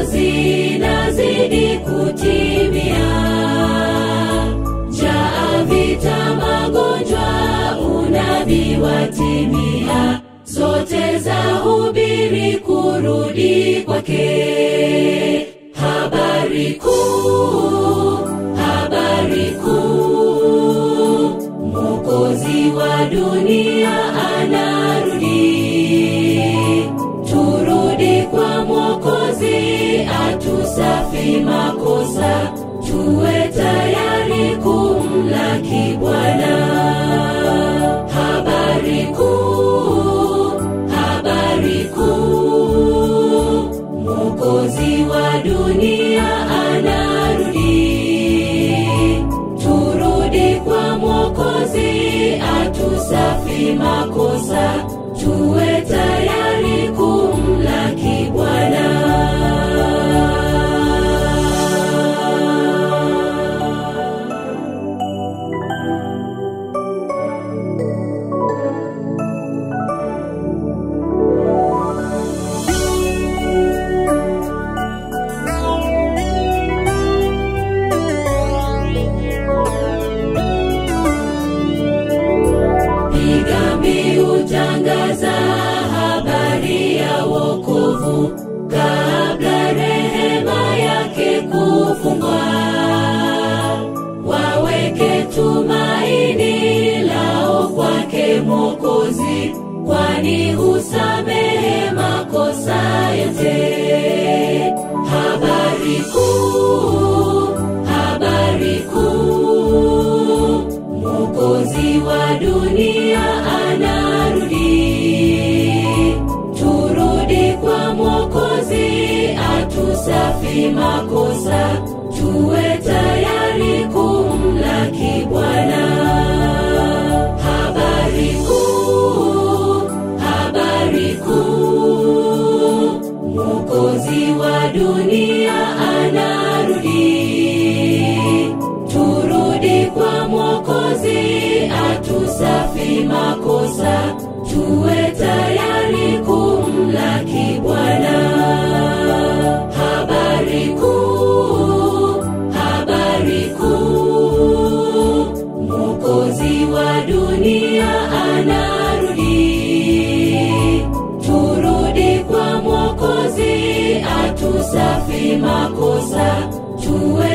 zinazidi kutimia. Njaa, vita, magonjwa, unabii watimia, zote za hubiri kurudi kwake. Habari kuu, habari kuu, Mwokozi wa dunia anarudi. Turudi kwa Mwokozi atusafi makosa, tuwe tayari kumlaki Bwana. Habari kuu, habari kuu, Mwokozi wa dunia anarudi. Turudi kwa Mwokozi atusafi makosa, tuwe tayari kumlaki Bwana. Piga mbiu, tangaza habari ya wokovu kabla rehema yake kufungwa. Waweke tumaini lao kwake Mwokozi, kwani husamehe makosa yote. Habari kuu, habari kuu, Mwokozi wa dunia anarudi. Turudi kwa Mwokozi atusafi makosa, tuwe tayari kumlaki Bwana. Habari kuu, habari kuu, Mwokozi wa dunia anarudi. Turudi kwa Mwokozi atusafi makosa, tuwe tayari kumlaki Bwana. Habari kuu, habari kuu, Mwokozi wa dunia anarudi. Turudi kwa Mwokozi atusafi makosa, tuwe